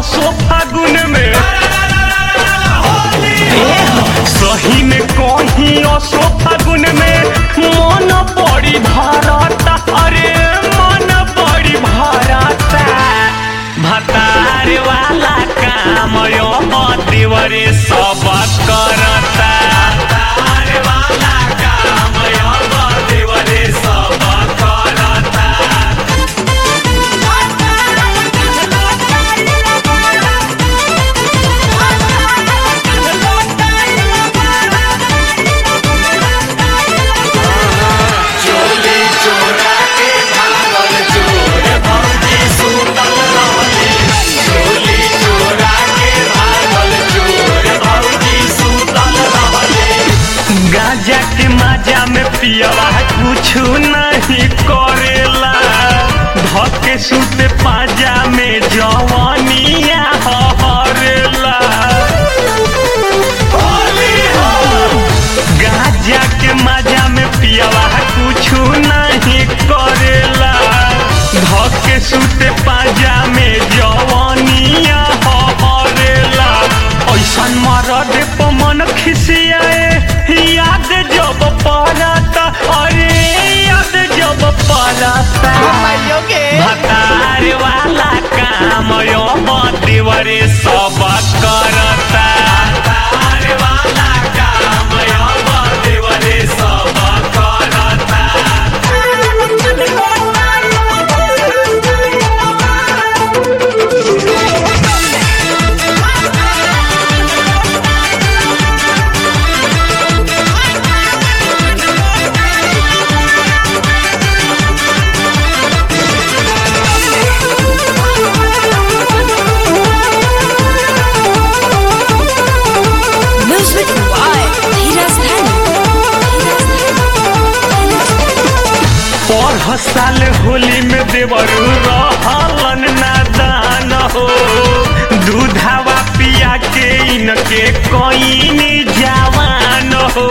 असो फागुन में सही में कहीं असो फागुन में मन बड़ी भरता अरे मन बड़ी भरता भतार वाला काम यो देवरे सब करता भतार वाला काम यो देवरे सब करता चोली चोरा के भागल चोर भौजी सुतल रहली चोली चोरा के भागल चोर भौजी सुतल रहली गांजा के माजा में पियवा कुछु नहीं करेला धके सुते पाजा में जवानिया हरेला होली हो गाजा के मजा में पियवा कुछु नहीं करेला धके सुते पाजा में जवानिया हरेला ऐसन मरद पे मन खिसियाए याद जब पड़ता अरे याद जब पड़ता भतार वाला काम यो देवरे सब करता भतार वाला काम यो देवरे सब करता Music by Hiras पर साल होली में देवरू रहलन नादान हो दूधावा पिया के इनके कोई जवान हो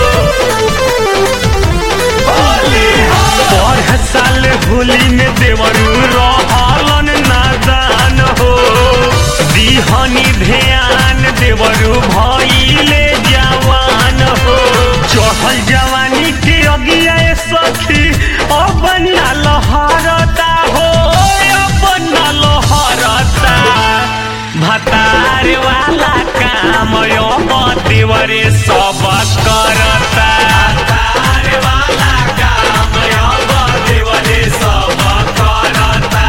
पर साल होली में देवरू रहलन नादान हो दिहनी ध्यान देवरू भइले जवान हो चढ़ल जवानी के अगिया सखी अब ना लहरता हो अब ना लहरता भतार वाला काम यो देवरे सब करता भतार वाला काम यो देवरे सब करता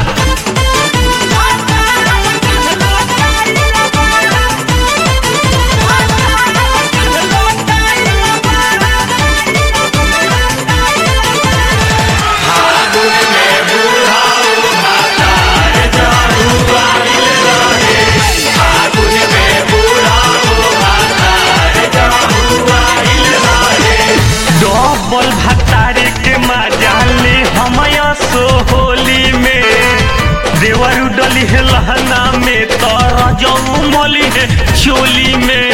डबल भतारे के मजाले हमया सो होली में देवरू डली है लहना में तर जऊ मली है चोली में